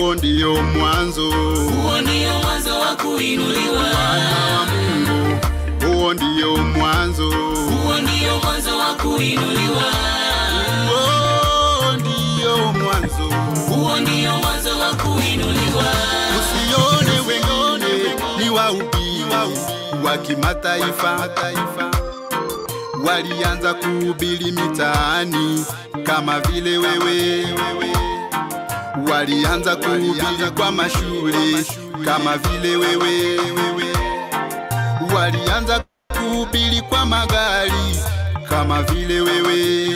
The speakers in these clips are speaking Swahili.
huo ndio mwanzo huo ndio mwanzo wa kuinuliwa, Wana wa Mungu, huo ndio mwanzo huo ndio mwanzo wa kuinuliwa, huo ndio mwanzo huo ndio mwanzo wa kuinuliwa. Usione wengine ni wahubiri wa kimataifa, walianza kuhubiri mitaani kama vile wewe, walianza kuhubiri kwa mashule kama vile wewe, walianza kuhubiri kwa magari kama vile wewe.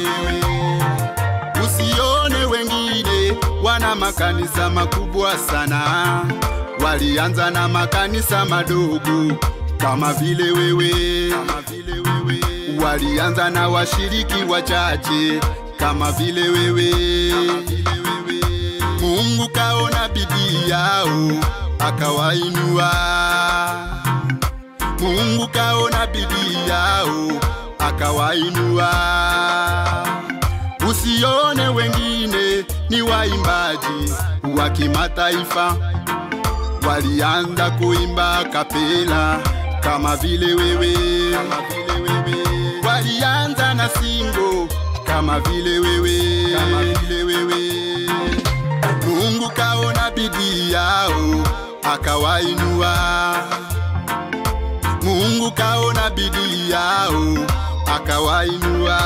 Usione wengine wana makanisa makubwa sana, walianza na makanisa madogo kama vile wewe, kama vile wewe. Walianza na washiriki wachache kama vile wewe. Mungu kaona bidii yao akawainua. Mungu kaona bidii yao akawainua. Usione wengine ni waimbaji wa kimataifa, walianza kuimba kapela kama vile wewe, kama vile wewe. Walianza na singo kama vile wewe, kama vile wewe. Mungu kaona bidii yao akawainua. Mungu kaona bidii yao akawainua.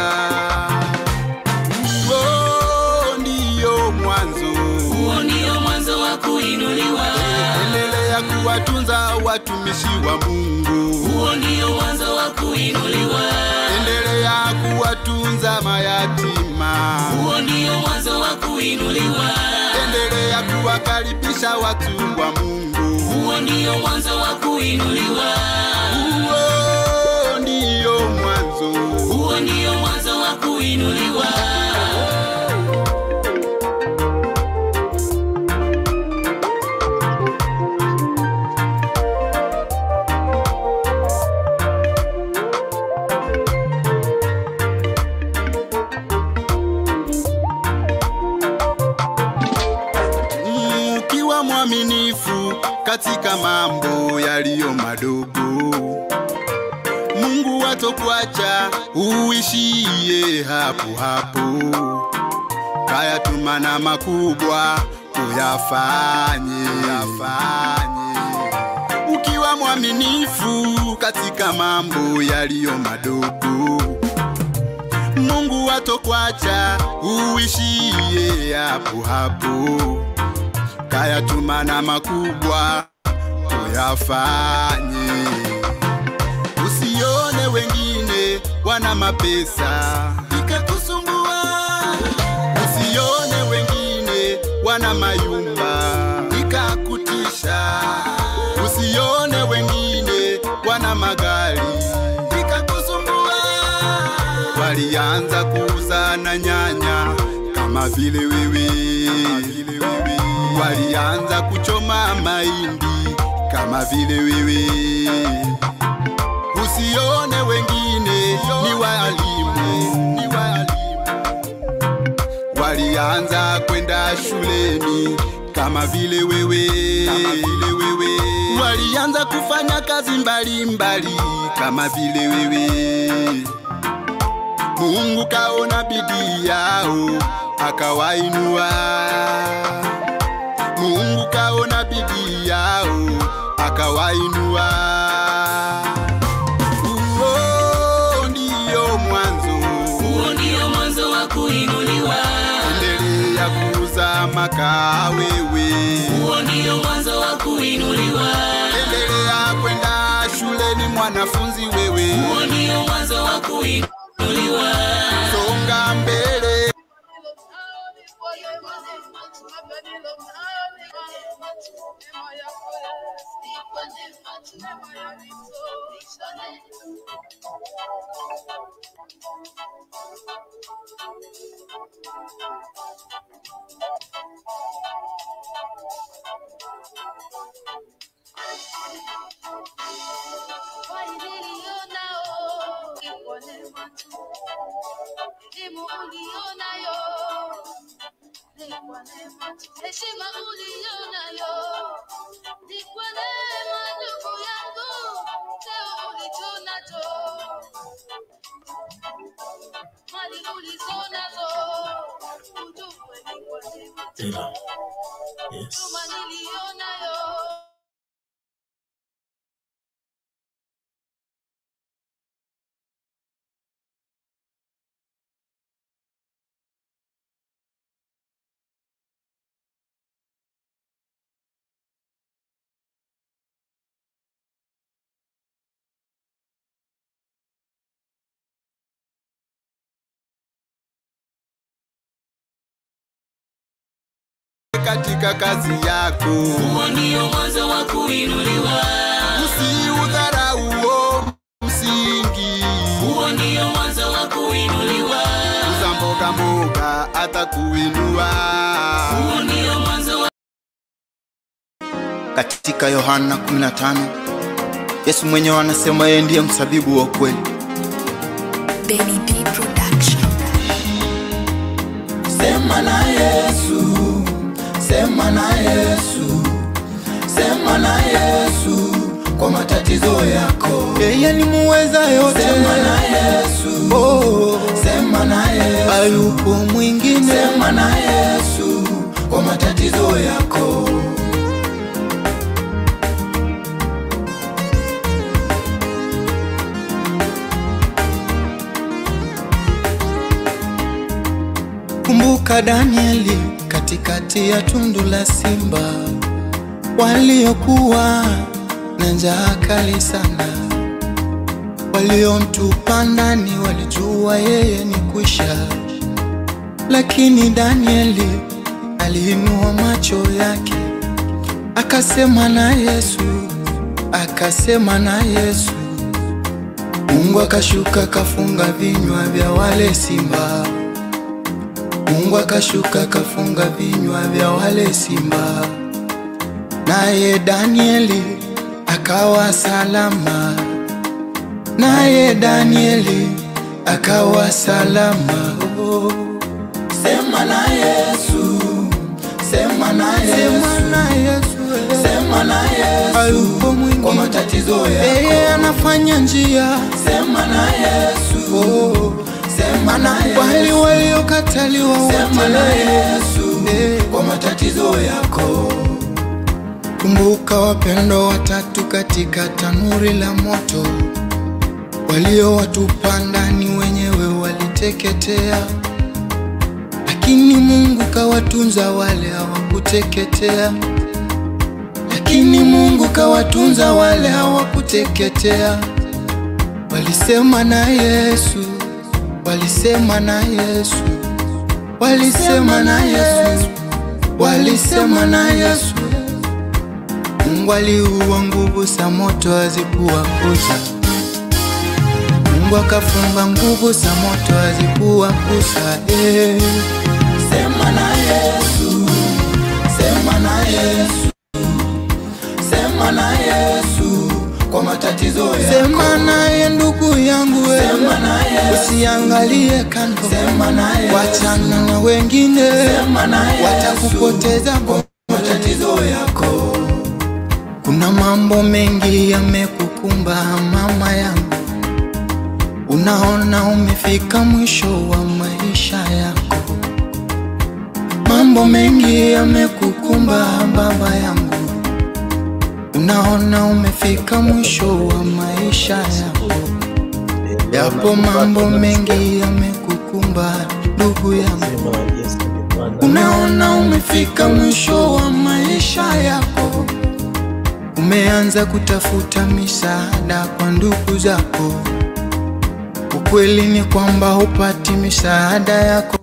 Huo ndio mwanzo. Huo ndio mwanzo wa kuinuliwa, Endelea kuwatunza watumishi wa Mungu, huo ndio mwanzo wa kuinuliwa, endelea kuwatunza mayatima, huo ndio mwanzo wa kuinuliwa, endelea kuwakaribisha watu wa Mungu. huo ndio mwanzo wa kuinuliwa, Huo ndio mwanzo. huo ndio mwanzo wa kuinuliwa. Mm, ukiwa mwaminifu katika mambo yaliyo madogo, Mungu atakuacha uishie hapo hapo. Kayatuma na makubwa uyafanye, uyafanye. Ukiwa mwaminifu katika mambo yaliyo madogo Mungu atokwacha uishie hapo hapo, kayatuma na makubwa uyafanye. Usione wengine wana mapesa ikakusumbua, usione wengine wana mayumba ikakutisha, usione wengine wana magari ikakusumbua walianza kuuza na nyanya kama vile wewe, walianza kuchoma mahindi kama vile wewe. Usione wengine ni walimu, ni walimu, walianza kwenda shuleni kama vile wewe, kama vile wewe. Walianza kufanya kazi mbalimbali mbali, kama vile wewe. Mungu kaona bidii yao akawainua. Mungu kaona bidii yao akawainua. Huo ndio mwanzo. Huo ndio mwanzo wa kuinuliwa, Endelea kuuza makaa wewe, huo ndio mwanzo wa kuinuliwa, endelea kwenda shuleni mwanafunzi wewe, huo ndio mwanzo wa kuinuliwa. songa mbele. Elimu ulionayo ni kwa neema tu. Heshima uliyonayo ni kwa neema, ndugu yangu, cheo ulicho nacho, mali ulizo nazo, ujue ni kwa neema tu. Tena. Yes. Huduma niliyonayo katika kazi yako, huo ndio mwanzo wa kuinuliwa usiudharauo msingi. huo ndio mwanzo wa kuinuliwa Uza mboga mboga atakuinua. huo ndio mwanzo wa katika Yohana 15 Yesu mwenyewe anasema yeye ndiye msabibu wa kweli. Benny B Production. Sema na Yesu, sema na Yesu, sema na Yesu kwa matatizo yako. Yeye ni muweza yote. Sema na Yesu, oh, sema na Yesu, hayupo mwingine. Sema na Yesu kwa matatizo yako. Kumbuka Danieli katikati ya tundu la simba, waliokuwa na njaa kali sana, waliomtupa ndani walijua yeye ni kwisha, lakini Danieli aliinua macho yake akasema na Yesu, akasema na Yesu. Mungu akashuka kafunga vinywa vya wale simba. Mungu akashuka kafunga vinywa vya wale simba, naye Danieli akawa salama, naye Danieli akawa salama. Oh. Sema na Yesu, sema na Yesu, sema na Yesu, sema na Yesu, hayupo mwingine kwa matatizo yako, yeye anafanya njia. Sema na Yesu, oh. sema na Yesu, wale waliokataliwa wote, sema na Yesu kwa matatizo yako. Kumbuka wapendo watatu katika tanuri la moto, waliowatupa ndani wenyewe waliteketea lakini Mungu kawatunza wale hawakuteketea, lakini Mungu kawatunza wale hawakuteketea. Walisema na Yesu, walisema na Yesu, walisema na Yesu, walisema na Yesu. Mungu aliua nguvu za moto hazikuwakuza. Mungu akafunga nguvu za moto hazikuwakuza. Eh. Sema na Yesu, sema na Yesu, sema na Yesu kwa matatizo yako. Sema naye ndugu yangu, wewe. sema na Yesu, usiangalie kando, sema na Yesu, wachana na wengine, sema na Yesu, watakupoteza kwa matatizo yako. Kuna mambo mengi yamekukumba mama yangu, unaona umefika mwisho wa maisha yako. Mambo mengi yamekukumba baba yangu, unaona umefika mwisho wa maisha yako. Yapo mambo mengi yamekukumba ndugu yangu, unaona umefika mwisho wa maisha yako. Umeanza kutafuta misaada kwa ndugu zako, ukweli ni kwamba hupati misaada yako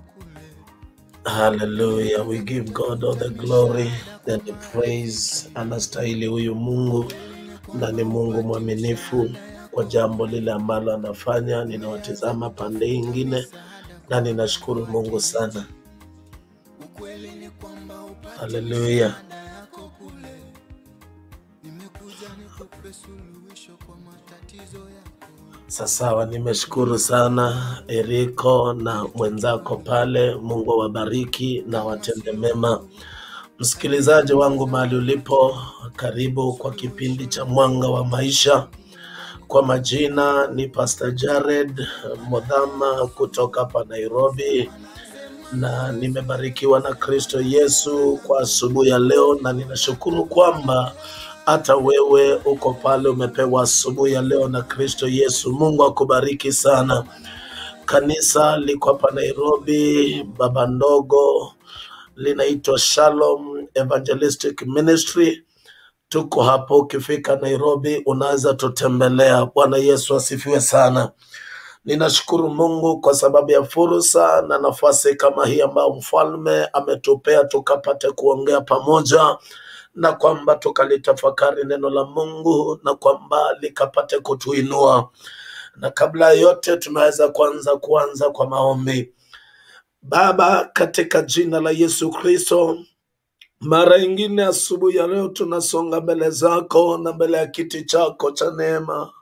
Hallelujah. We give God all the glory and the praise. Anastahili huyu Mungu na ni Mungu mwaminifu kwa jambo lile ambalo anafanya. Ninawatizama pande ingine na ninashukuru Mungu sana. Hallelujah. Sasawa, nimeshukuru sana Eriko na mwenzako pale. Mungu awabariki na watende mema. Msikilizaji wangu mahali ulipo, karibu kwa kipindi cha Mwanga wa Maisha. Kwa majina ni Pastor Jared Modhama kutoka hapa Nairobi, na nimebarikiwa na Kristo Yesu kwa asubuhi ya leo, na ninashukuru kwamba hata wewe uko pale umepewa asubuhi ya leo na Kristo Yesu. Mungu akubariki sana. Kanisa liko hapa Nairobi, baba ndogo, linaitwa Shalom Evangelistic Ministry. Tuko hapo, ukifika Nairobi unaweza tutembelea. Bwana Yesu asifiwe sana. Ninashukuru Mungu kwa sababu ya fursa na nafasi kama hii ambayo mfalme ametupea tukapate kuongea pamoja na kwamba tukalitafakari neno la Mungu na kwamba likapate kutuinua. Na kabla ya yote, tunaweza kwanza kuanza kwa maombi. Baba, katika jina la Yesu Kristo, mara ingine asubuhi ya leo tunasonga mbele zako na mbele ya kiti chako cha neema.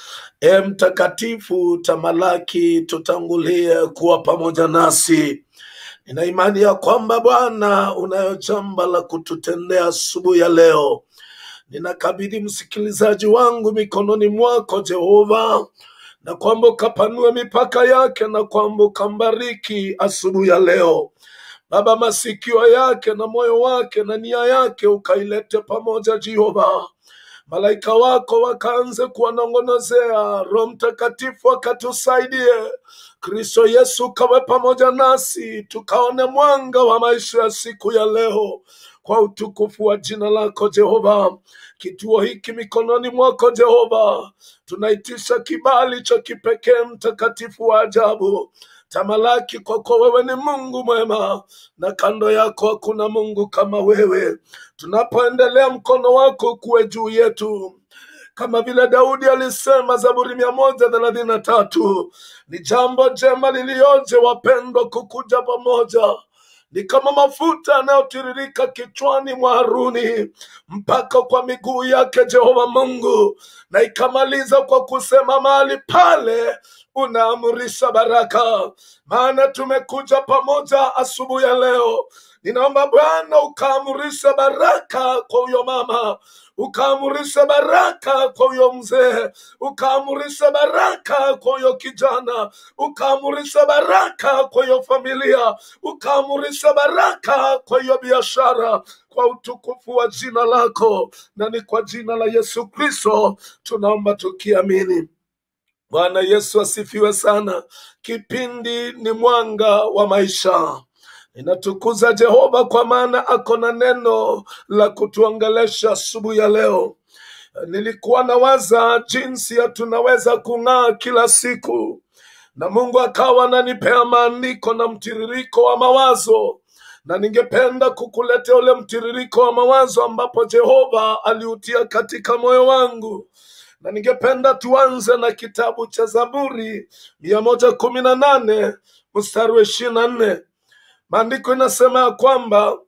E mtakatifu, tamalaki, tutangulie kuwa pamoja nasi. Nina imani ya kwamba Bwana unayo jambo la kututendea asubuhi ya leo. Ninakabidhi msikilizaji wangu mikononi mwako Jehova, na kwamba ukapanue mipaka yake na kwamba ukambariki asubuhi ya leo. Baba, masikio yake na moyo wake na nia yake ukailete pamoja Jehova. Malaika wako wakaanze kuwanong'onozea, Roho Mtakatifu akatusaidie. Kristo Yesu kawe pamoja nasi, tukaone mwanga wa maisha ya siku ya leo kwa utukufu wa jina lako Jehova. Kituo hiki mikononi mwako Jehova, tunaitisha kibali cha kipekee, mtakatifu wa ajabu. Tamalaki kwako, wewe ni Mungu mwema, na kando yako hakuna Mungu kama wewe. Tunapoendelea, mkono wako kuwe juu yetu kama vile Daudi alisema Zaburi mia moja thelathini na tatu ni jambo jema lilioje wapendwa kukuja pamoja ni kama mafuta yanayotiririka kichwani mwa Haruni mpaka kwa miguu yake Jehova Mungu, na ikamaliza kwa kusema mahali pale unaamurisha baraka. Maana tumekuja pamoja asubuhi ya leo, ninaomba Bwana ukaamurisha baraka kwa huyo mama ukaamurisha baraka kwa huyo mzee, ukaamurisha baraka kwa huyo kijana, ukaamurisha baraka kwa hiyo familia, ukaamurisha baraka kwa hiyo biashara, kwa utukufu wa jina lako, na ni kwa jina la Yesu Kristo tunaomba tukiamini. Bwana Yesu asifiwe sana. Kipindi ni mwanga wa maisha. Ninatukuza Jehova kwa maana ako na neno la kutuongelesha asubuhi ya leo. Nilikuwa nawaza jinsi ya tunaweza kung'aa kila siku, na Mungu akawa ananipea maandiko na mtiririko wa mawazo, na ningependa kukuletea ule mtiririko wa mawazo ambapo Jehova aliutia katika moyo wangu na ningependa tuanze na kitabu cha Zaburi mia moja kumi na nane mstari wa ishirini na nne. Maandiko inasema ya kwamba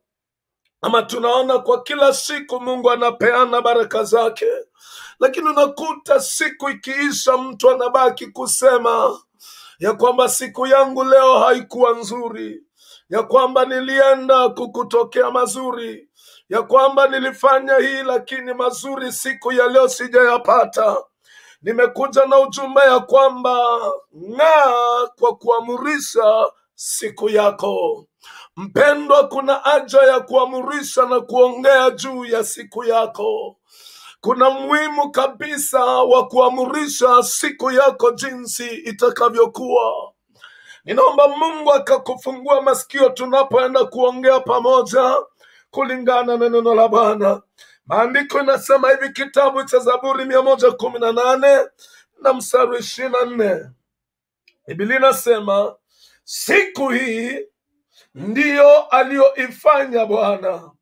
ama tunaona kwa kila siku Mungu anapeana baraka zake, lakini unakuta siku ikiisha, mtu anabaki kusema ya kwamba siku yangu leo haikuwa nzuri, ya kwamba nilienda kukutokea mazuri, ya kwamba nilifanya hii lakini mazuri siku ya leo sijayapata. Nimekuja na ujumbe ya kwamba ng'aa kwa kuamurisha siku yako. Mpendwa, kuna haja ya kuamurisha na kuongea juu ya siku yako. Kuna muhimu kabisa wa kuamurisha siku yako jinsi itakavyokuwa. Ninaomba Mungu akakufungua masikio tunapoenda kuongea pamoja kulingana na neno la Bwana. Maandiko inasema hivi, kitabu cha Zaburi mia moja kumi na nane na mstari ishirini na nne Biblia inasema siku hii ndiyo aliyoifanya Bwana,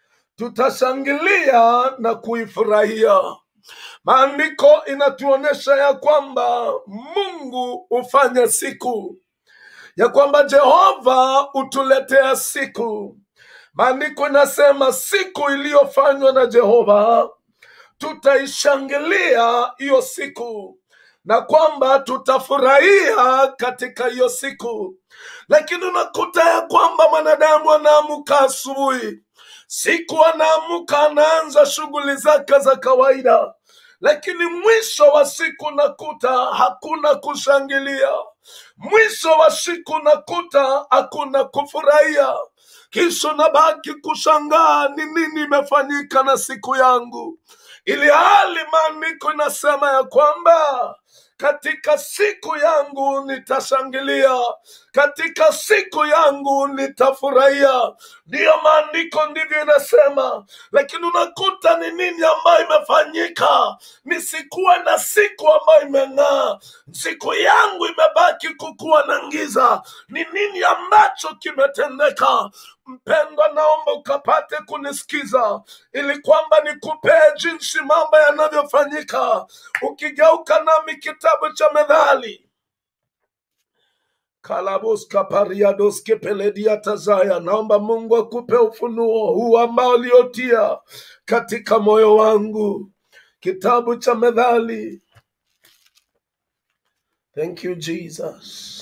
tutashangilia na kuifurahia. Maandiko inatuonyesha ya kwamba Mungu hufanya siku, ya kwamba Jehova hutuletea siku. Maandiko inasema siku iliyofanywa na Jehova tutaishangilia hiyo siku. na kwamba tutafurahia katika hiyo siku lakini unakuta ya kwamba mwanadamu anaamka asubuhi siku anaamka anaanza shughuli zake za kawaida lakini mwisho wa siku nakuta hakuna kushangilia mwisho wa siku nakuta hakuna kufurahia kisha nabaki kushangaa ni nini imefanyika na siku yangu ili hali maandiko inasema ya kwamba katika siku yangu nitashangilia katika siku yangu nitafurahia ndiyo maandiko ndivyo inasema lakini unakuta ni nini ambayo imefanyika nisikuwe na siku ambayo imeng'aa siku yangu imebaki kukuwa na ngiza ni nini ambacho kimetendeka mpendwa naomba ukapate kunisikiza ili kwamba nikupee jinsi mambo yanavyofanyika ukigeuka nami kitabu cha medhali kalabuska pariadoske peledia tazaya naomba mungu akupe ufunuo huu ambao uliotia katika moyo wangu kitabu cha medhali thank you jesus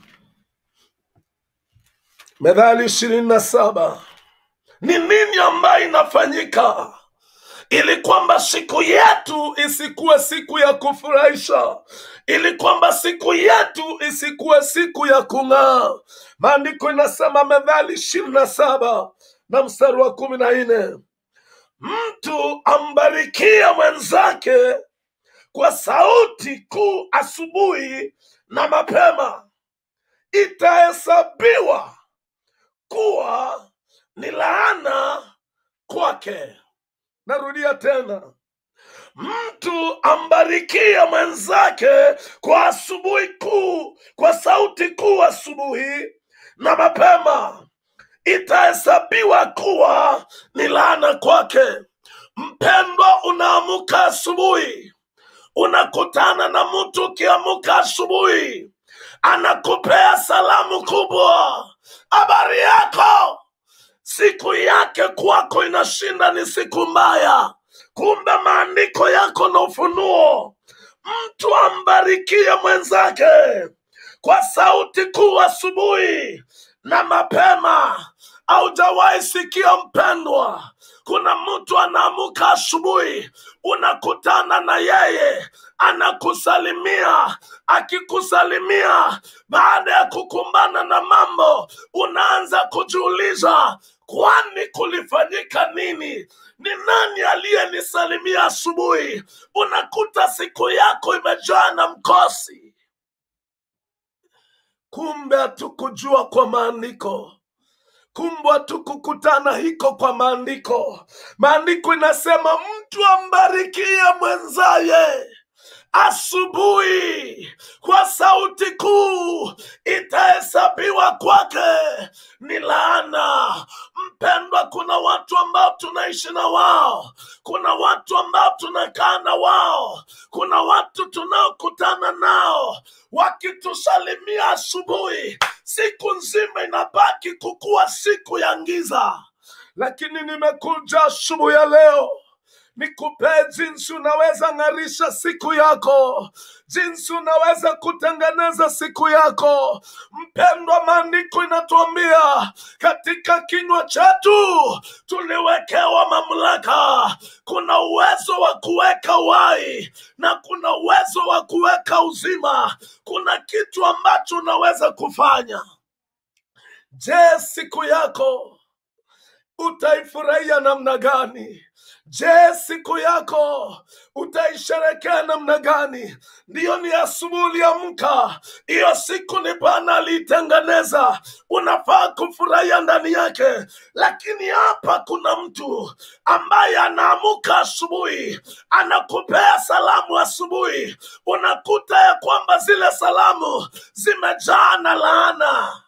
Methali ishirini na saba ni nini ambayo inafanyika ili kwamba siku yetu isikuwe siku ya kufurahisha, ili kwamba siku yetu isikuwe siku ya kung'aa. Maandiko inasema Methali ishirini na saba na mstari wa kumi na nne mtu ambarikie mwenzake kwa sauti kuu asubuhi na mapema, itahesabiwa kuwa ni laana kwake. Narudia tena, mtu ambarikie mwenzake kwa asubuhi kuu, kwa sauti kuu asubuhi na mapema, itahesabiwa kuwa ni laana kwake. Mpendwa, unaamuka asubuhi, unakutana na mtu ukiamuka asubuhi, anakupea salamu kubwa, habari yako siku yake kwako inashinda ni siku mbaya kumbe maandiko yako na ufunuo mtu ambarikie mwenzake kwa sauti kuu asubuhi na mapema aujawahi sikia mpendwa kuna mtu anaamuka asubuhi unakutana na yeye anakusalimia akikusalimia baada ya kukumbana na mambo unaanza kujiuliza kwani kulifanyika nini ni nani aliyenisalimia asubuhi unakuta siku yako imejaa na mkosi kumbe hatukujua kwa maandiko kumbe hatukukutana hiko kwa maandiko maandiko inasema mtu ambarikie mwenzaye asubuhi kwa sauti kuu itahesabiwa kwake ni laana mpendwa kuna watu ambao tunaishi na wao kuna watu ambao tunakaa na wao kuna watu tunaokutana nao wakitusalimia asubuhi siku nzima inabaki kukuwa siku ya ngiza lakini nimekuja asubuhi ya leo nikupee jinsi unaweza ng'arisha siku yako jinsi unaweza kutengeneza siku yako mpendwa maandiko inatuambia katika kinywa chetu tuliwekewa mamlaka kuna uwezo wa kuweka uhai na kuna uwezo wa kuweka uzima kuna kitu ambacho unaweza kufanya je siku yako utaifurahia namna gani je siku yako utaisherekea namna gani ndiyo ni asubuhi uliamka hiyo siku ni bwana aliitengeneza unafaa kufurahia ndani yake lakini hapa kuna mtu ambaye anaamuka asubuhi anakupea salamu asubuhi unakuta ya kwamba zile salamu zimejaa na laana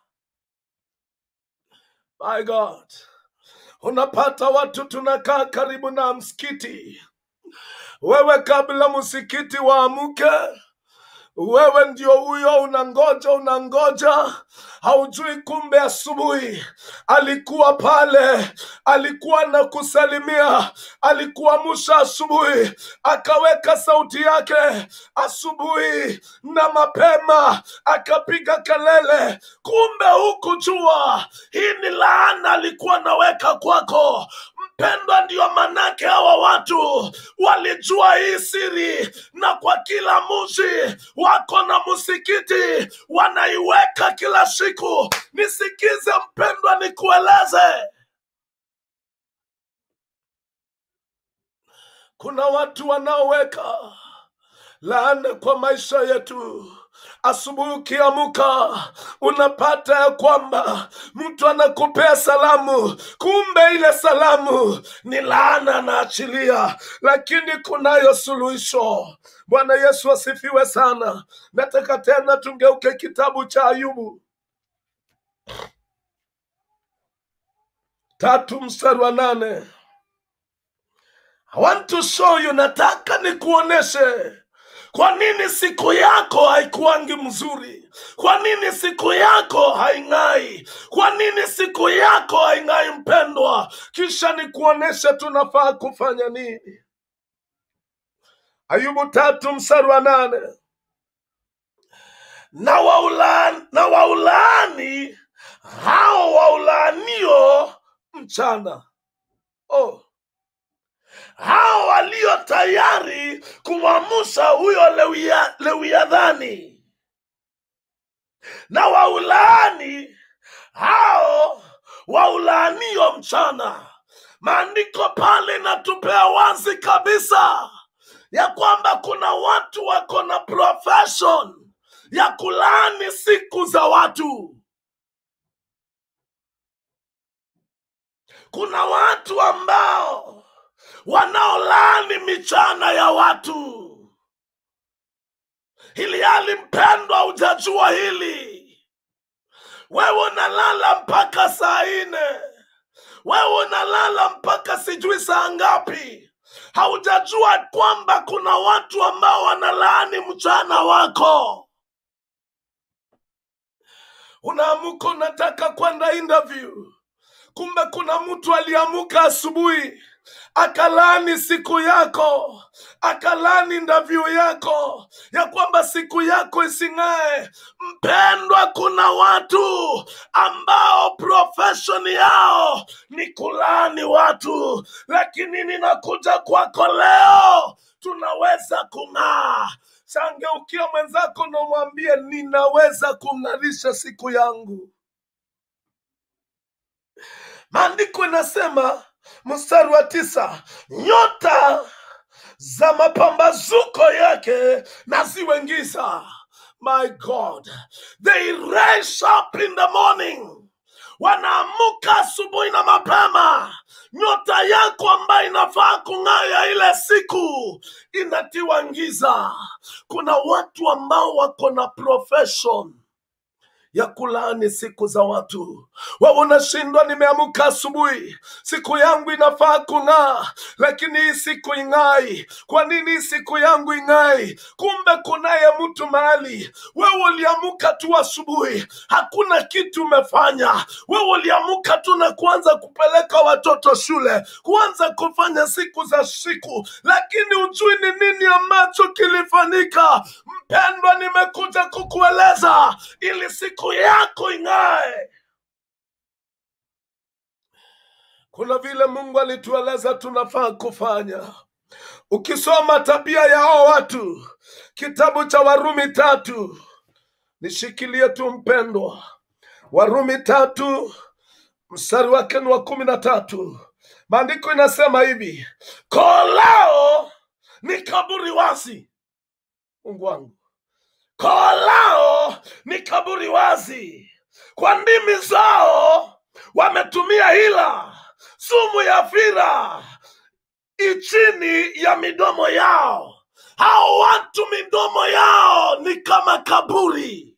my god unapata watu tunakaa karibu na msikiti wewe kabla msikiti waamke wewe ndio huyo unangoja unangoja haujui kumbe asubuhi alikuwa pale alikuwa na kusalimia alikuamsha asubuhi akaweka sauti yake asubuhi na mapema akapiga kelele kumbe hukujua hii ni laana alikuwa naweka kwako mpendwa ndiyo manake hawa watu walijua hii siri na kwa kila mji wako na msikiti wanaiweka kila siku nisikize mpendwa nikueleze kuna watu wanaoweka laana kwa maisha yetu asubuhi ukiamuka unapata ya kwamba mtu anakupea salamu kumbe ile salamu ni laana anaachilia lakini kunayo suluhisho bwana yesu asifiwe sana nataka tena tungeuke kitabu cha ayubu tatu mstari wa nane I want to show you nataka nikuoneshe kwa nini siku yako haikuangi mzuri kwa nini siku yako haing'ai kwa nini siku yako haing'ai mpendwa kisha nikuoneshe tunafaa kufanya nini ayubu tatu mstari wa nane na waulaani, na waulaani hao waulaanio mchana oh hao walio tayari kumwamusha huyo lewia- lewiadhani na waulaani hao waulaanio mchana maandiko pale inatupea wazi kabisa ya kwamba kuna watu wako na profession ya kulaani siku za watu kuna watu ambao wanaolaani michana ya watu hili hali mpendwa hujajua hili wewe unalala mpaka saa nne wewe unalala mpaka sijui saa ngapi haujajua kwamba kuna watu ambao wanalaani mchana wako unaamuka unataka kwenda interview kumbe kuna mtu aliamuka asubuhi akalani siku yako akalani ndavyu yako ya kwamba siku yako ising'ae mpendwa kuna watu ambao profeshoni yao ni kulani watu lakini ninakuja kwako leo tunaweza kung'aa sangeukia mwenzako na umwambie ninaweza kung'arisha siku yangu maandiko inasema mstari wa tisa nyota za mapambazuko yake na ziwe giza my god they rise up in the morning wanaamuka asubuhi na mapema nyota yako ambayo inafaa kung'aya ile siku inatiwa giza kuna watu ambao wako na profession ya kulaani siku za watu wewe unashindwa nimeamka asubuhi siku yangu inafaa kung'aa lakini hii siku ing'ai kwa nini hii siku yangu ing'ai kumbe kunaye mtu mahali wewe uliamka tu asubuhi hakuna kitu umefanya wewe uliamka tu na kuanza kupeleka watoto shule kuanza kufanya siku za siku lakini ujui ni nini ambacho kilifanyika mpendwa nimekuja kukueleza ili siku yako ing'ae kuna vile mungu alitueleza tunafaa kufanya ukisoma tabia ya hao watu kitabu cha warumi tatu nishikilie tu mpendwa warumi tatu mstari wake ni wa kumi na tatu maandiko inasema hivi kolao ni kaburi wazi mungu wangu koo lao ni kaburi wazi kwa ndimi zao wametumia hila sumu ya fira ichini ya midomo yao hao watu midomo yao ni kama kaburi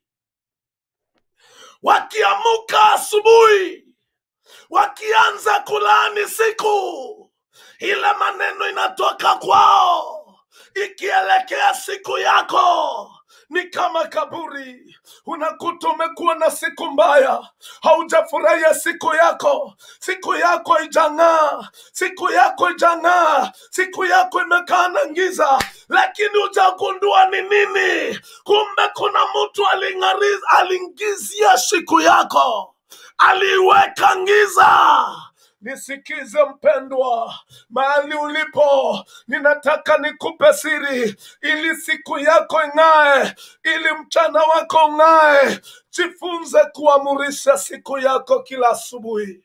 wakiamuka asubuhi wakianza kulaani siku ile maneno inatoka kwao ikielekea siku yako ni kama kaburi. Unakuta umekuwa na siku mbaya, haujafurahia siku yako, siku yako haijang'aa, siku yako haijang'aa, siku yako imekaa na giza, lakini hujagundua ni nini. Kumbe kuna mtu aling'ariz- aliingizia siku yako, aliiweka giza. Nisikize mpendwa, mahali ulipo, ninataka nikupe siri ili siku yako ing'ae, ili mchana wako ung'ae. Jifunze kuamurisha siku yako kila asubuhi.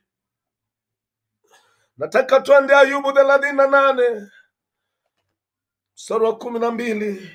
Nataka tuende Ayubu thelathini na nane mstari wa kumi na mbili.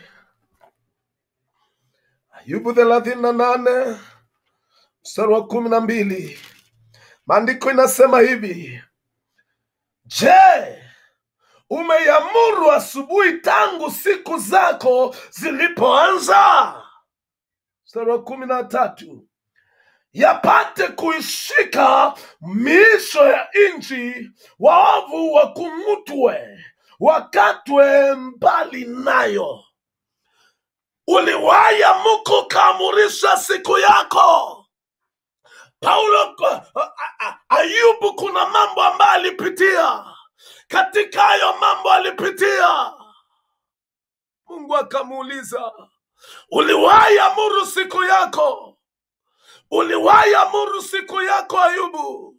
Ayubu thelathini na nane mstari wa kumi na mbili. Maandiko inasema hivi: Je, umeiamuru asubuhi tangu siku zako zilipoanza? Mstari wa kumi na tatu yapate kuishika miisho ya nchi, waovu wakung'utwe, wakatwe mbali nayo. Uliwahi amuka ukaamurisha siku yako. Paulo, a- a- Ayubu, kuna mambo ambayo alipitia. Katika hayo mambo alipitia, Mungu akamuuliza, uliwahi amuru siku yako? Uliwahi amuru siku yako Ayubu?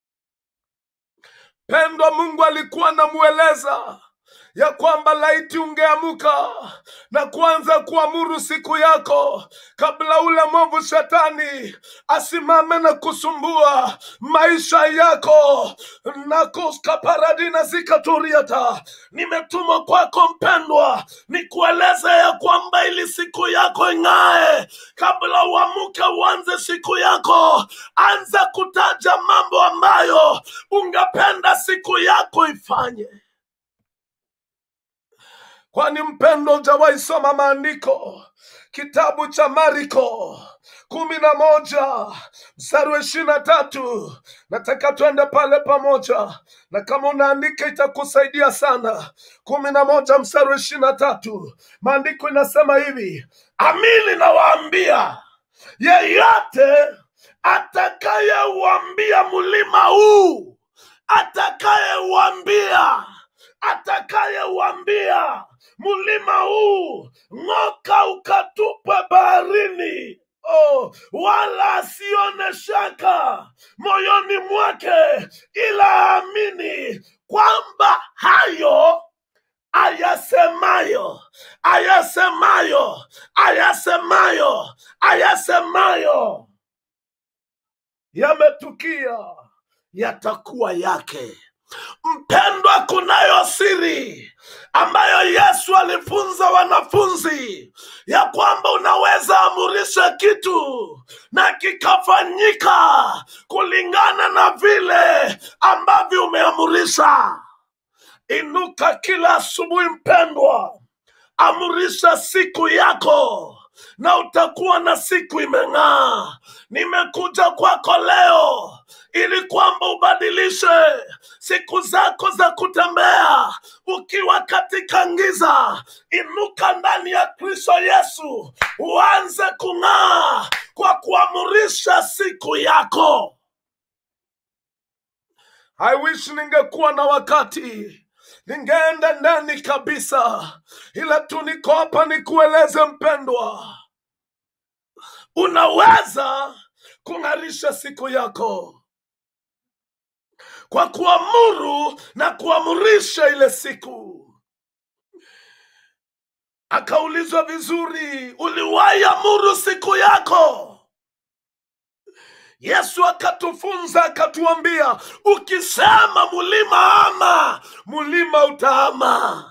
Pendwa, Mungu alikuwa anamueleza ya kwamba laiti ungeamuka na kuanza kuamuru siku yako kabla ule mwovu shetani asimame na kusumbua maisha yako nakoskaparadina zikaturiata nimetumwa kwako mpendwa nikueleze ya kwamba ili siku yako ing'ae kabla uamuke uanze siku yako anza kutaja mambo ambayo ungependa siku yako ifanye kwani mpendo hujawahi soma maandiko kitabu cha mariko kumi na moja mstari wa ishirini na tatu nataka tuende pale pamoja na kama unaandika itakusaidia sana kumi na moja mstari wa ishirini na tatu maandiko inasema hivi amini nawaambia yeyote atakayeuambia mlima huu atakayeuambia atakayeuambia mlima huu ng'oka ukatupwe baharini oh, wala asione shaka moyoni mwake ila aamini kwamba hayo ayasemayo ayasemayo ayasemayo ayasemayo yametukia yatakuwa yake mpendwa kunayo siri ambayo yesu alifunza wanafunzi ya kwamba unaweza amurisha kitu na kikafanyika kulingana na vile ambavyo umeamurisha inuka kila asubuhi mpendwa amurisha siku yako na utakuwa na siku imeng'aa nimekuja kwako leo ili kwamba ubadilishe siku zako za kutembea ukiwa katika ngiza inuka ndani ya kristo yesu uanze kung'aa kwa kuamurisha siku yako I wish ningekuwa na wakati ningeenda ndani kabisa, ila tu niko hapa nikueleze mpendwa, unaweza kung'arisha siku yako kwa kuamuru na kuamurisha ile siku. Akaulizwa vizuri, uliwahi amuru siku yako? Yesu akatufunza akatuambia, ukisema mulima ama, mulima utaama,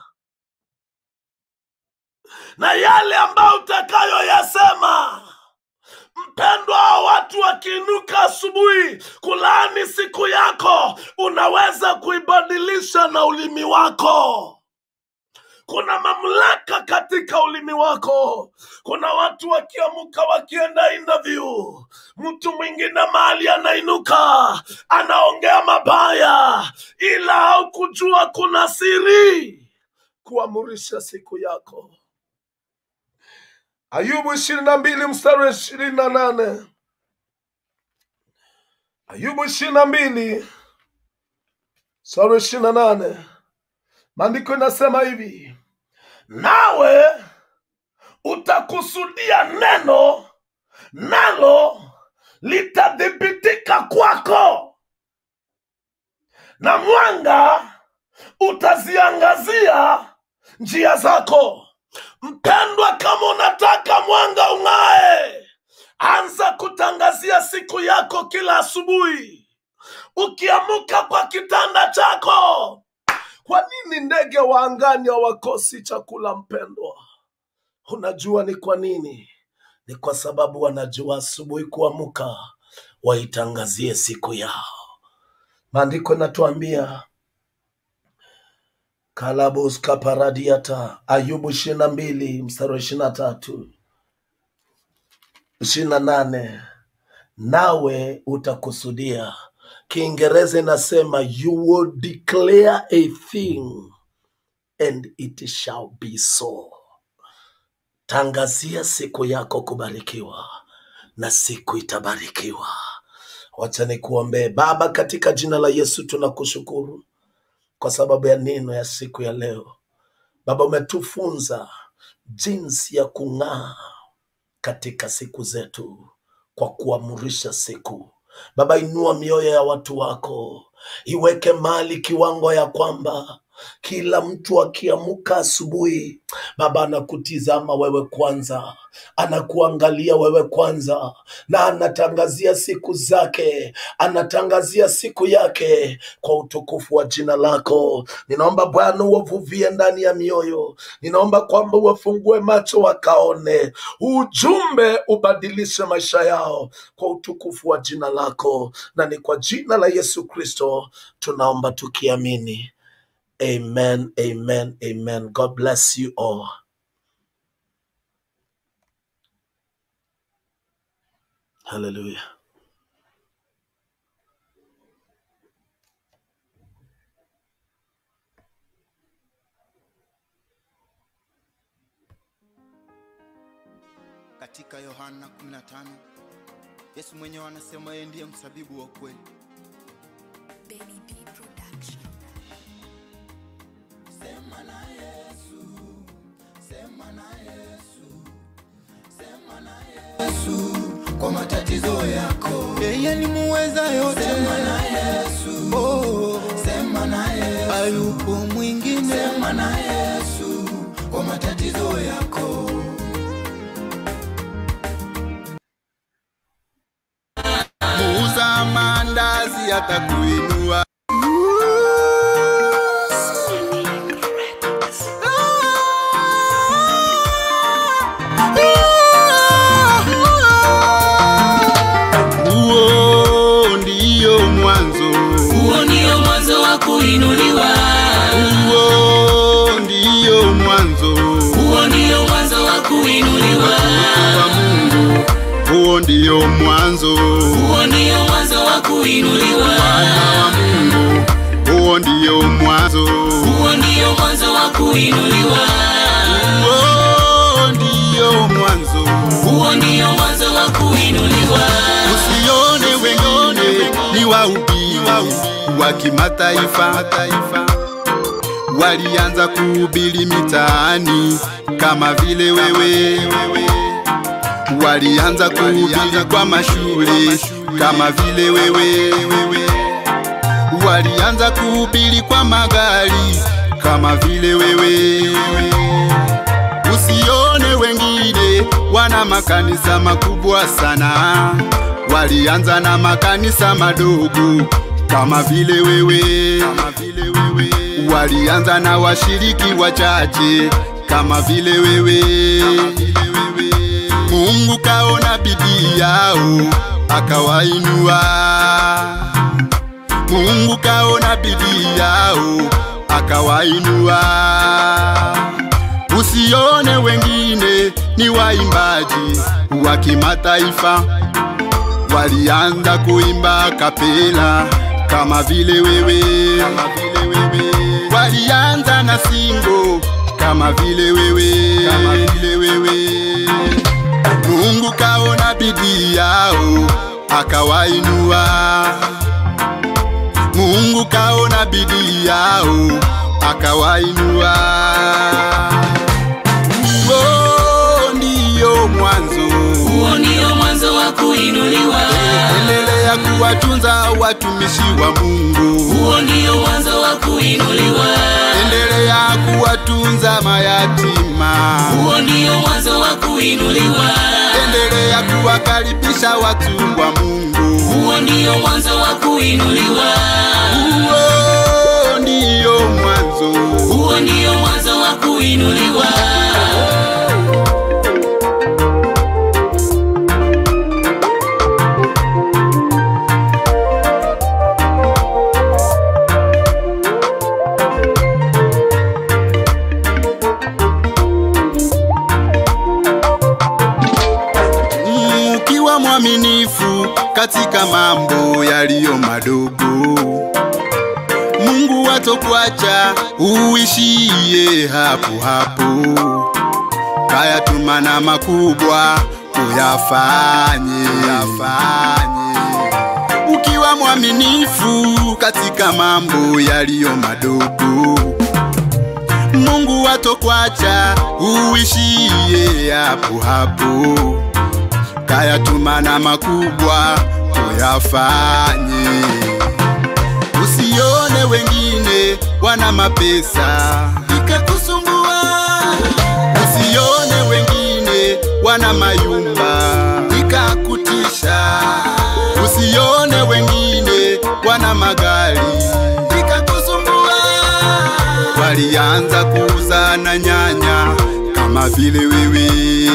na yale ambayo utakayoyasema mpendwa, watu wakiinuka asubuhi kulaani siku yako, unaweza kuibadilisha na ulimi wako kuna mamlaka katika ulimi wako kuna watu wakiamuka wakienda interview mtu mwingine mahali anainuka anaongea mabaya ila haukujua kuna siri kuamurisha siku yako Ayubu ishirini na mbili mstari wa ishirini na nane Ayubu ishirini na mbili mstari wa ishirini na nane maandiko inasema hivi, nawe utakusudia neno, nalo litadhibitika kwako, na mwanga utaziangazia njia zako. Mpendwa, kama unataka mwanga ung'ae, anza kutangazia siku yako kila asubuhi ukiamuka kwa kitanda chako. Kwa nini ndege wa angani hawakosi chakula, mpendwa? Unajua ni kwa nini? Ni kwa sababu wanajua asubuhi kuamuka waitangazie siku yao. Maandiko inatuambia kalabus kaparadiata Ayubu ishirini na mbili mstari wa ishirini na tatu ishirini na nane nawe utakusudia. Kiingereza inasema you will declare a thing and it shall be so. Tangazia siku yako kubarikiwa na siku itabarikiwa. Wacha nikuombee. Baba, katika jina la Yesu tunakushukuru kwa sababu ya neno ya siku ya leo. Baba, umetufunza jinsi ya kung'aa katika siku zetu kwa kuamurisha siku. Baba, inua mioyo ya watu wako, iweke mali kiwango ya kwamba kila mtu akiamuka asubuhi, Baba anakutizama wewe kwanza, anakuangalia wewe kwanza, na anatangazia siku zake, anatangazia siku yake kwa utukufu wa jina lako. Ninaomba Bwana uwavuvie ndani ya mioyo, ninaomba kwamba uwafungue macho wakaone ujumbe, ubadilishe maisha yao kwa utukufu wa jina lako, na ni kwa jina la Yesu Kristo tunaomba tukiamini. Amen, amen, amen. God bless you all. Hallelujah. katika yohana 15 yesu mwenyewe anasema yeye ndiye msabibu wa kweli Benny B Production. sema na yesu sema na yesu sema na yesu kwa matatizo yako yeye ni muweza yote sema na yesu oh. sema na yesu ayupo mwingine sema na yesu kwa matatizo yako muuza mandazi atakuinua huo ndiyo mwanzo huo ndio mwanzo wa kuinuliwa huo ndiyo mwanzo huo ndio mwanzo wa kuinuliwa wa mungu huo ndiyo mwanzo huo ndio mwanzo wa kuinuliwa Wana wa mungu huo ndiyo mwanzo huo ndio mwanzo wa kuinuliwa huo ndiyo mwanzo huo ndio mwanzo wa kuinuliwa usione wengine ni wahubiri wa kimataifa walianza kuhubiri mitaani kama vile wewe walianza kuhubiri kwa mashule kama vile wewe walianza kuhubiri kwa magari kama vile wewe usione wengine wana makanisa makubwa sana walianza na makanisa madogo kama vile wewe walianza na washiriki wachache kama vile wewe mungu kaona bidii yao akawainua mungu kaona bidii yao akawainua usione wengine ni waimbaji wa kimataifa walianza kuimba kapela kama vile wewe walianza na singo kama vile wewe kama vile wewe Mungu kaona bidii yao akawainua. Mungu kaona bidii yao akawainua. Huo ndiyo mwanzo, huo ndio mwanzo wa kuinuliwa endelea kuwatunza watumishi wa Mungu, huo ndio mwanzo wa kuinuliwa endelea kuwatunza mayatima, huo ndio mwanzo wa kuinuliwa endelea kuwakaribisha watu wa Mungu. huo ndio mwanzo wa kuinuliwa Huo ndiyo mwanzo, huo ndio mwanzo wa kuinuliwa ukiwa mwaminifu katika mambo yaliyo madogo, Mungu hatokuacha uishie hapo hapo, kayatuma na makubwa uyafanye, uyafanye. Ukiwa mwaminifu katika mambo yaliyo madogo Mungu hatokuacha uishie hapo hapo, kayatuma na makubwa uyafanye. Usione wengine wana mapesa ikakusumbua, usione wengine wana mayumba ikakutisha, usione wengine wana magari ikakusumbua walianza kuuza na nyanya kama vile wewe,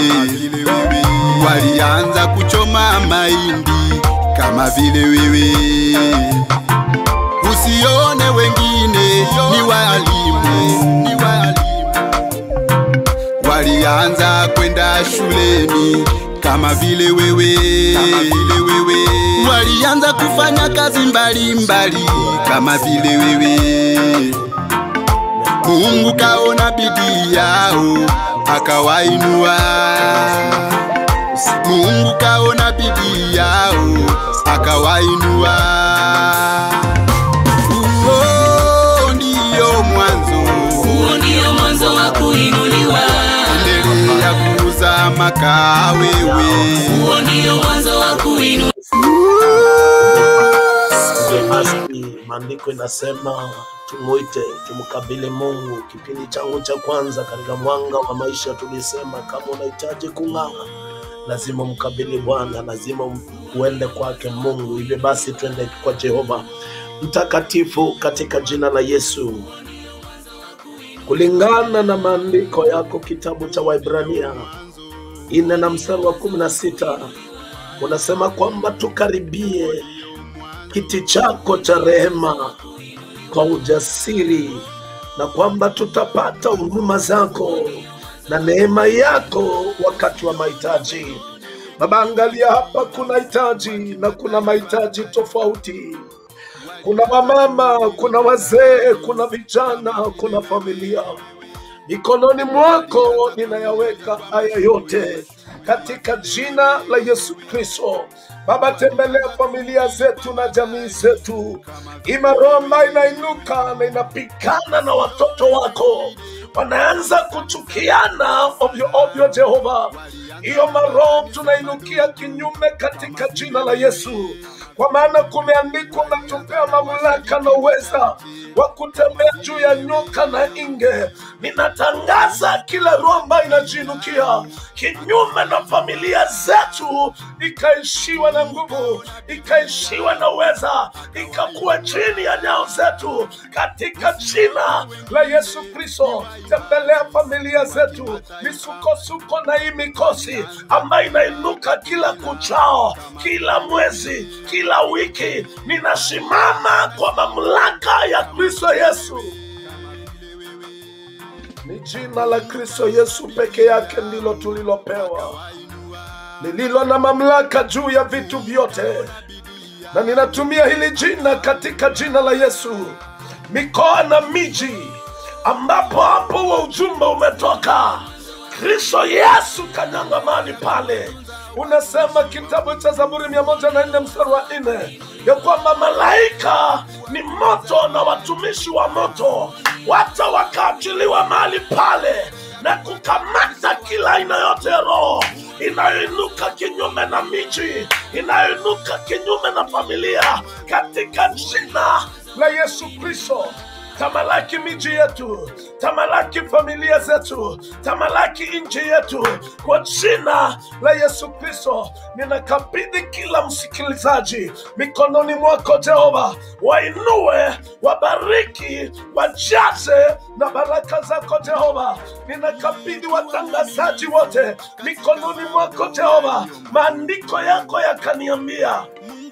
walianza kuchoma mahindi kama vile wewe. Usione wengine ni walimu, ni walimu, walianza kwenda shuleni kama vile wewe, kama vile wewe. Walianza kufanya kazi mbalimbali mbali, kama vile wewe. Mungu kaona bidii yao akawainua. Mungu kaona bidii yao akawainua. Huo ndiyo mwanzo, huo ndio mwanzo wa kuinuliwa endelea kuuza makaa wewe. huo ndio mwanzo wa kuinuliwa Hivyo basi maandiko inasema tumwite, tumkabili Mungu. Kipindi changu cha kwanza katika mwanga wa maisha tulisema kama unahitaji kung'aa, lazima mkabili Bwana, lazima uende kwake Mungu. Hivyo basi twende kwa Jehova mtakatifu katika jina la Yesu, kulingana na maandiko yako, kitabu cha Waibrania ine na mstari wa kumi na sita unasema kwamba tukaribie kiti chako cha rehema kwa ujasiri na kwamba tutapata huduma zako na neema yako wakati wa mahitaji. Baba, angalia hapa, kuna hitaji na kuna mahitaji tofauti. Kuna wamama, kuna wazee, kuna vijana, kuna familia. Mikononi mwako ninayaweka haya yote katika jina la Yesu Kristo. Baba, tembelea familia zetu na jamii zetu. Ima roho ambayo inainuka na inapigana na watoto wako, wanaanza kuchukiana ovyo ovyo. Jehova, hiyo maroho tunainukia kinyume katika jina la Yesu, kwa maana kumeandikwa, unatupea mamlaka na uweza wa kutembea juu ya nyoka na inge. Ninatangaza kila roho ambayo inajiinukia kinyume na familia zetu, ikaishiwa na nguvu, ikaishiwa na uweza, ikakuwa chini ya nyao zetu, katika jina la Yesu Kristo. Tembelea familia zetu, misukosuko na hii mikosi ambayo inainuka kila kuchao, kila mwezi, kila wiki, ninasimama kwa mamlaka ya Kristo Yesu. Ni jina la Kristo Yesu peke yake ndilo tulilopewa, lililo na mamlaka juu ya vitu vyote, na ninatumia hili jina katika jina la Yesu, mikoa na miji ambapo hapo huo ujumbe umetoka. Kristo Yesu kanyangamani pale, unasema kitabu cha Zaburi mia moja na nne mstari wa nne ya kwamba malaika ni moto na watumishi wa moto wata wakaachiliwa mahali pale na kukamata kila aina yote ya roho inayoinuka kinyume na miji, inayoinuka kinyume na familia, katika jina la Yesu Kristo. Tamalaki miji yetu, tamalaki familia zetu, tamalaki nchi yetu kwa jina la Yesu Kristo. Ninakabidhi kila msikilizaji mikononi mwako Jehova, wainue, wabariki, wajaze na baraka zako Jehova. Ninakabidhi watangazaji wote mikononi mwako Jehova. Maandiko yako yakaniambia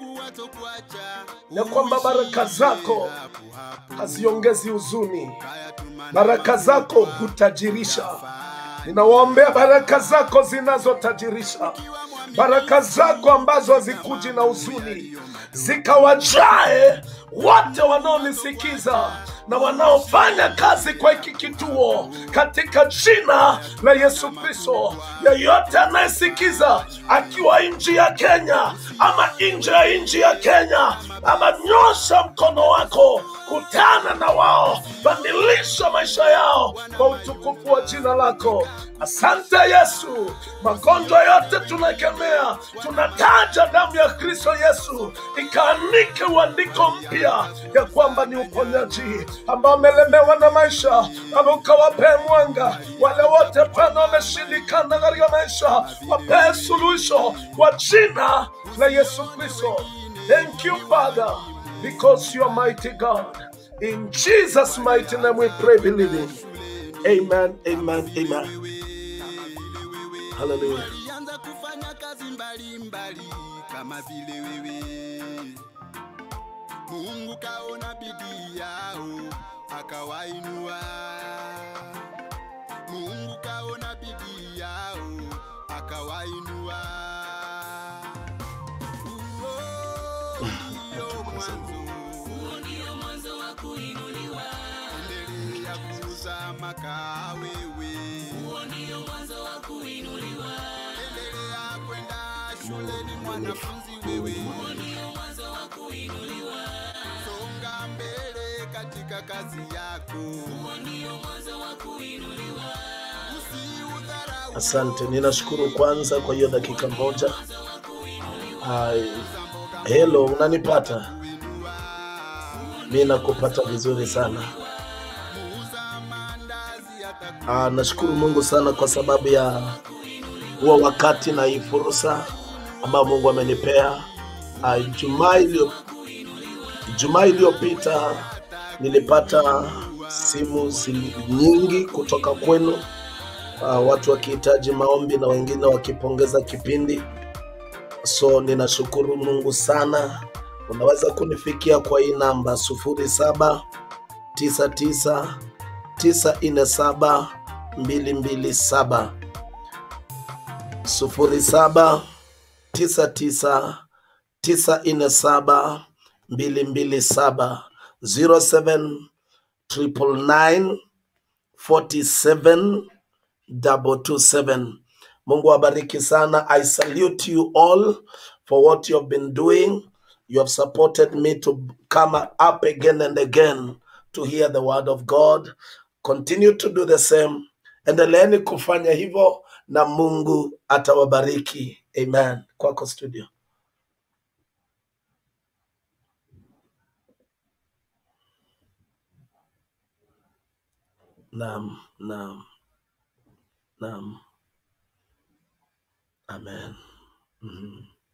ya kwamba baraka zako haziongezi huzuni, baraka zako hutajirisha. Ninawaombea baraka zako zinazotajirisha, baraka zako ambazo hazikuji na huzuni, zikawajae wote wanaonisikiza na wanaofanya kazi kwa hiki kituo katika jina la Yesu Kristo. Yeyote anayesikiza akiwa nchi ya Kenya ama nje ya nchi ya Kenya, ama nyosha mkono wako, kutana na wao, badilisha maisha yao kwa utukufu wa jina lako. Asante Yesu, magonjwa yote tunakemea, tunataja damu ya Kristo Yesu ikaanike uandiko mpya ya kwamba ni uponyaji ambao wamelemewa na maisha, ama ukawapee mwanga wale wote Bwana wameshindikana katika maisha, wapee suluhisho kwa jina la Yesu Kristo. Thank you Father because you are mighty God. In Jesus' mighty name we pray, believing. Amen, amen, amen. Hallelujah. walianza kufanya kazi mbalimbali kama vile wewe. Mungu kaona bidii yao akawainua. Mungu kaona bidii yao akawainua. Huo ndio mwanzo, Huo ndio mwanzo wa kuinuliwa. endelea kuzama kaa wewe, Huo ndio mwanzo wa kuinuliwa. endelea kwenda shuleni mwanafunzi wewe. Huo ndio mwanzo wa kuinuliwa. songa mbele katika kazi yako, Huo ndio mwanzo wa kuinuliwa. usiudharau Asante, ninashukuru kwanza kwa hiyo dakika moja. Ai, hello, unanipata? Mi nakupata vizuri sana. Ah, nashukuru Mungu sana kwa sababu ya huo wakati na hii fursa ambayo Mungu amenipea. Ah, Ijumaa iliyo Ijumaa iliyopita nilipata simu zi- nyingi kutoka kwenu uh, watu wakihitaji maombi na wengine wakipongeza kipindi. So ninashukuru Mungu sana. Unaweza kunifikia kwa hii namba sufuri saba tisa tisa tisa nne saba mbili mbili saba sufuri saba tisa tisa tisa nne saba mbili mbili saba zero seven triple nine forty seven double two seven. Mungu awabariki sana. I salute you all for what you have been doing. You have supported me to come up again and again to hear the word of God. Continue to do the same. Endeleeni kufanya hivyo na Mungu atawabariki. Amen. Kwako studio. Naam, naam, naam. Amen. Mhm.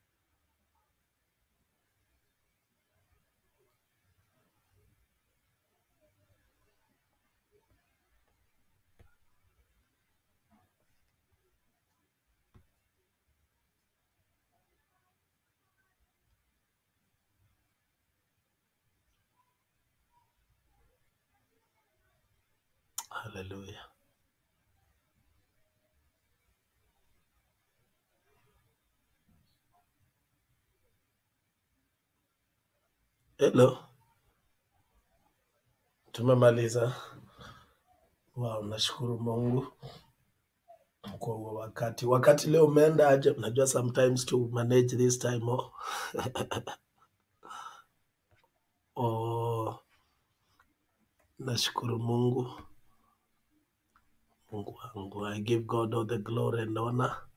Hallelujah. Hello. Tumemaliza. Wow, nashukuru Mungu. kwa huo wakati. Wakati leo umeenda aje? Unajua sometimes to manage this time oh. oh, nashukuru Mungu, Mungu wangu. I give God all the glory and honor.